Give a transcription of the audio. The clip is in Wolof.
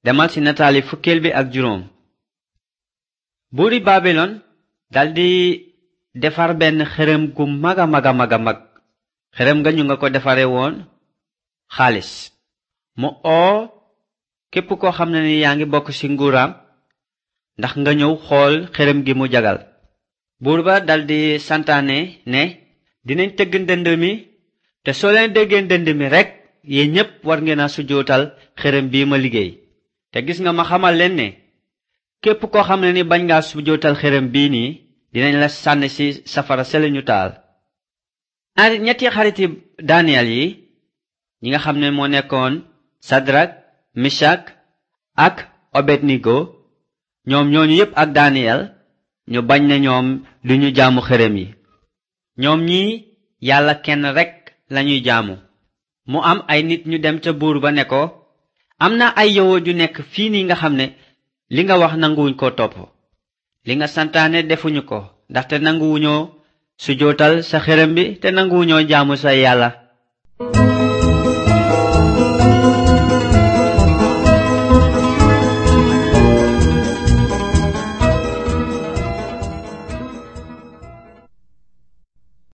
demal ci nataali fukkeel bi ak juróom buuri babilon daldi defar benn xërëm gu maga maga maga mag xërëm nga ñu nga ko defare woon xaalis mu oo képp koo xam ne ni yaa ngi bokk ci nguuraam ndax nga ñëw xool xërëm gi mu jagal buur ba daldi santaane ne dinañ tëgg ndënd mi te soo leen déggee ndënd mi rekk yéen ñépp war ngeen a sujootal xërëm bii ma liggéey te gis nga ma xamal leen ne képp koo xam ne ni bañ ngaa sujootal xërëm bii nii dinañ la sànni ci safara sele ñu taal ñaari ñetti xariti Daniel yi ñi nga xam ne moo nekkoon Sadrak Mishak ak Obednigo ñoom ñooñu yépp ak Daniel ñu bañ ne ñoom duñu jaamu xërëm yi ñoom ñi yàlla kenn rekk lañuy jaamu mu am ay nit ñu dem ca buur ba ne ko am na ay yawut yu nekk fii nii nga xam ne li nga wax nanguwuñ ko topp li nga santaane defuñu ko ndaxte nanguwuñoo sujootal sa xërëm bi te nanguwuñoo jaamu sa yàlla